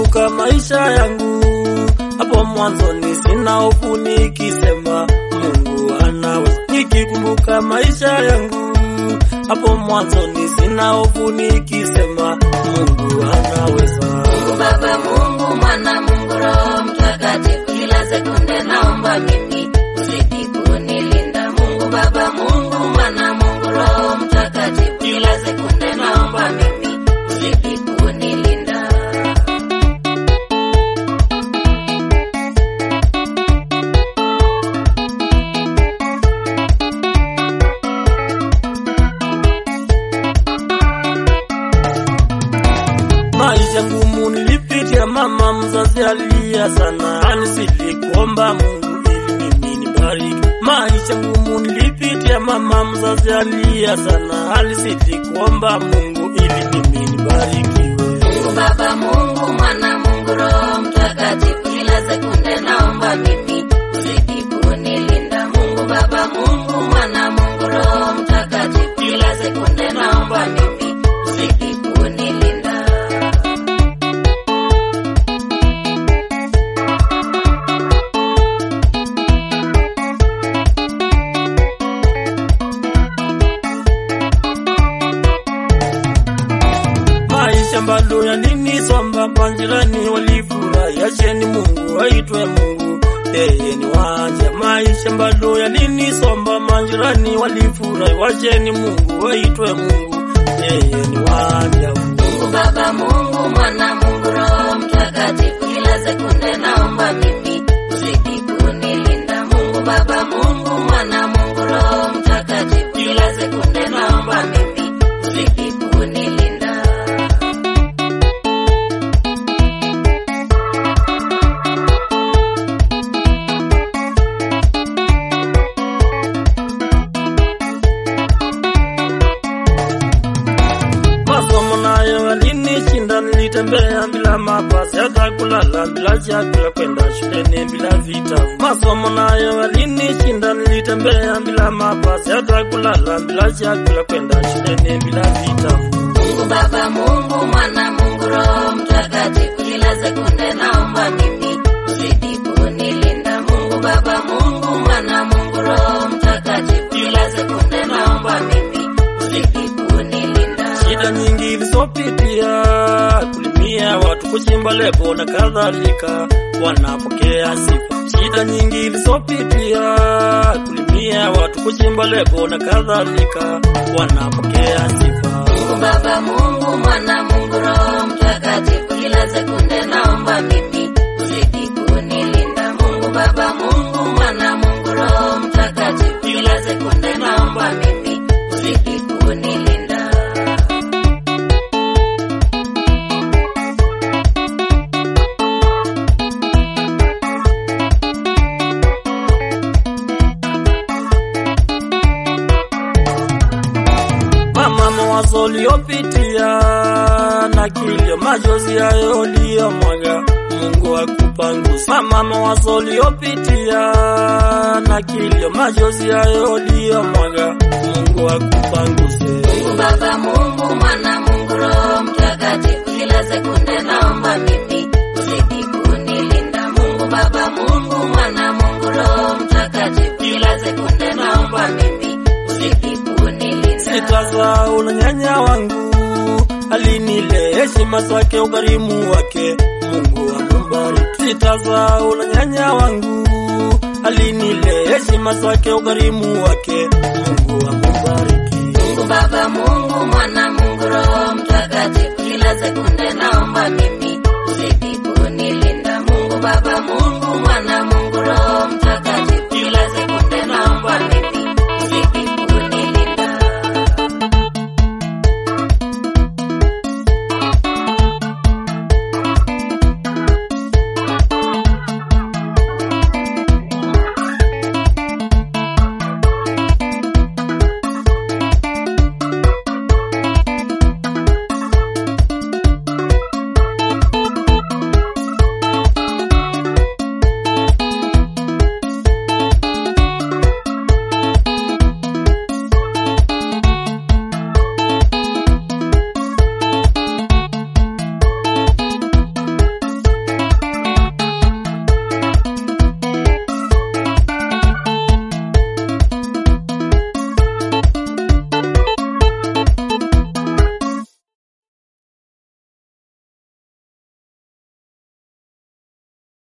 nikikumbuka maisha yangu hapo mwanzoni, sina hofu nikisema Mungu anaweza. Nikikumbuka maisha yangu hapo mwanzoni, sina hofu nikisema Mungu anaweza. Mungu Baba, Mungu Mwana, Mungu Roho Mtakatifu, kila sekunde naomba mimi uzidi kunilinda. Mungu Baba, Mungu Mwana, Mungu Roho Mtakatifu, kila sekunde naomba mimi uzidi kunilinda. Maisha ngumu nilipitia, mama mzazi alia sana, anisili kuomba Mungu ili mimi nibariki. Maisha ngumu nilipitia, mama mzazi alia sana, anisili kuomba Mungu ili mimi nibarikiwe. Mungu Baba, Mungu Mwana, Mungu Roho Mtakatifu, kila sekunde naomba mimi uzidi kunilinda. Mungu Baba, Mungu Mwana, Mungu Roho Mtakatifu, kila sekunde naomba mimi uzidi kunilinda. Maisha bado yalinisomba, majirani walifurahi, acheni Mungu aitwe Mungu, yeye ni wanja. Maisha bado yalinisomba, majirani walifurahi, wacheni Mungu aitwe Mungu, yeye ni wanja. Mungu Baba, Mungu Mwana, Mungu Roho Mtakatifu, kila sekunde naomba mimi uzidi kunilinda. Mungu Baba, Mungu Mwana, Mungu Roho Mtakatifu, kila sekunde naomba mimi uzidi kunilinda. Masomo nayo yalinishinda, nilitembea bila mavazi, hata kulala bila chakula, kwenda shuleni bila vitabu. Masomo nayo yalinishinda, nilitembea bila mavazi, hata kulala bila chakula, kwenda shuleni bila vitabu. Mungu Baba, Mungu Mwana, Mungu Roho Mtakatifu, kila sekunde naomba mimi uzidi kunilinda. Mungu Baba, Mungu Mwana, Mungu Roho Mtakatifu, kila sekunde naomba mimi uzidi kunilinda. Shida nyingi zilizopitia, kulimia watu, kuchimba lebo na kadhalika, wanapokea sifa. Shida nyingi zilizopitia, kulimia watu, kuchimba lebo na kadhalika, wanapokea sifa. Mungu Baba, Mungu Mwana, Mungu Roho Mtakatifu, kila sekunde naomba mimi uzidi kunilinda. Mungu Baba, Mungu Mwana, Mungu Roho Mtakatifu, kila sekunde naomba mimi uzidi kunilinda. Mama, mawazo uliyopitia na kilio, machozi hayo uliyomwaga, Mungu akupanguze. Mama, mawazo uliyopitia na kilio, machozi hayo uliyomwaga, Mungu akupanguze. Mungu Baba, Mungu Mwana, Mungu Roho Mtakatifu, kila sekunde naomba mimi uzidi kunilinda. Mungu Baba, Mungu Mwana, Mungu Roho Mtakatifu, kila sekunde naomba mimi uzidi kunilinda. Sitasahau na nyanya wangu alinile heshima zake, ukarimu wake, Mungu ambariki. Sitasahau na nyanya wangu alinile heshima zake, ukarimu wake, Mungu ambariki. Mungu Baba, Mungu Mwana, Mungu Roho Mtakatifu, kila sekunde naomba